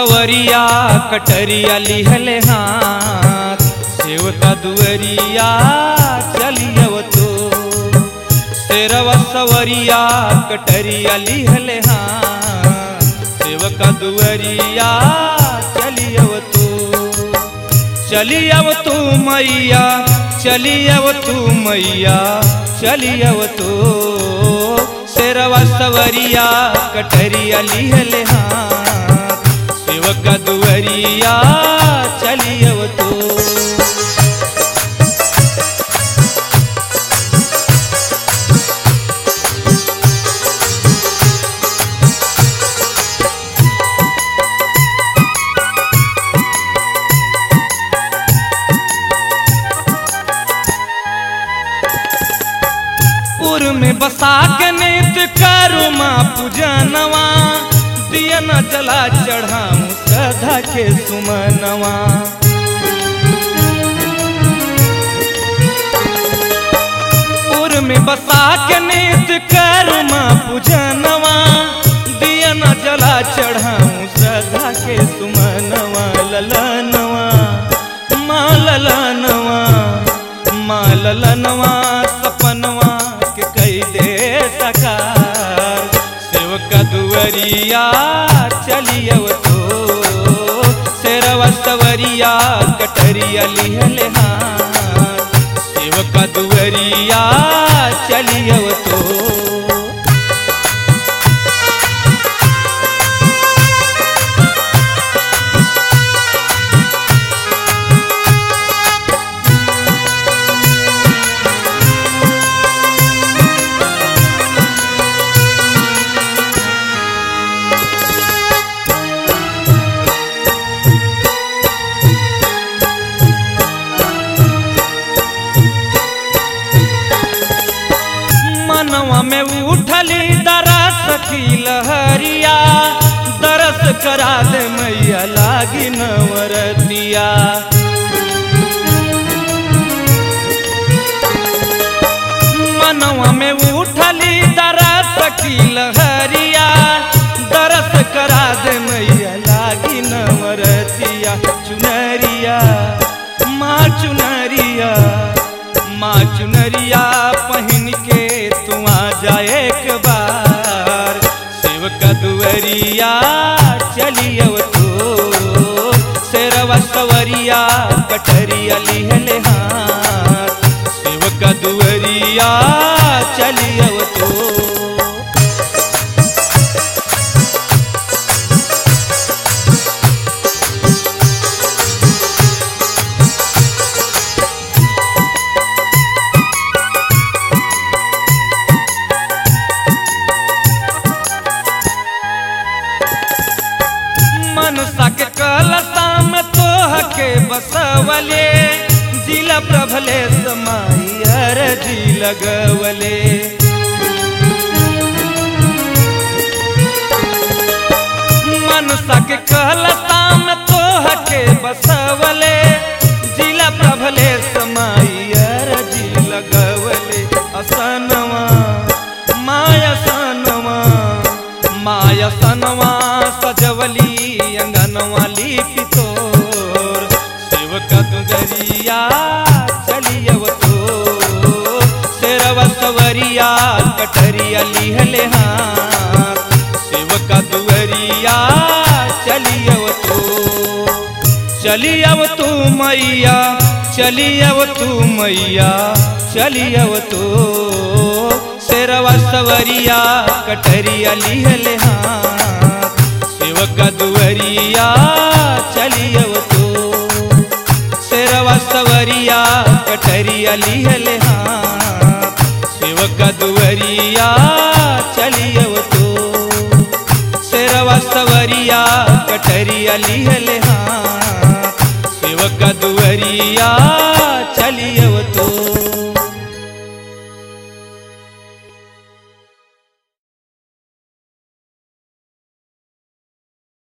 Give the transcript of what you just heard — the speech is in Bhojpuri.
सवरिया कटरिया लिहले हाथ सेवका दुअरिया चलियव तो तेरवा सवरिया कटरिया लिहले हाथ सेवका दुअरिया चलियव तो चलियव तू मैया चलियव तू मैया चलियव तू शेरवा सवरिया कटरिया लिहले हाथ सेवक दुअरिया चलियव तू पुर में बसा के नित करू माँ पूजनवा दिया न जला चढ़ाऊं सदा के सुमनवा पुर में बसा के नित करू माँ पूजनवा दिया न जला चढ़ाऊं सदा के सुमनवा ललनवा माँ ललनवा माँ ललनवा सपनवा के कई दे सकार सेवका दुअरिया चलियव तो शेरवा सवरिया कटरिया लिहले हाथ सेवका दुअरिया चलियव तो मनवा में उठली दरस की लहरिया दरस करा दे मैया लागी नवरतिया मनवा में उठली दरस की लहरिया दरस करा दे मैया लागी नवरतिया चुनरिया माँ चुनरिया माँ चुनरिया पहन के तू आ जा एक बार सेवका दुअरिया चलियव तो शेरवा सवरिया कटरिया लिहले हाथ सेवका दुअरिया चलियव तो मनसा के कलसा में तोह के बसवले जिला प्रभले समाई अरजी लगवले मनसा के कलसा में तोह के बसवले जिला प्रभले समाई अरजी लगवले असनवा माया सनवा माया सनवा सजवली अंगनवा लिपि तोर सेवका दुगरिया चलियव तो शेरवा सवरिया कटरिया लिहले हाथ सेवका दुअरिया चलियव तो चलियव तू मैया चलियव तू मैया चलियव तो शेरवा सवरिया कटरिया लिहले हाथ सेवका दुअरिया चलियव तो शेरवा सवरिया कटरिया लिहले हाथ सेवका दुअरिया चलियव तो शेरवा सवरिया कटरिया लिहले हाथ सेवका दुअरिया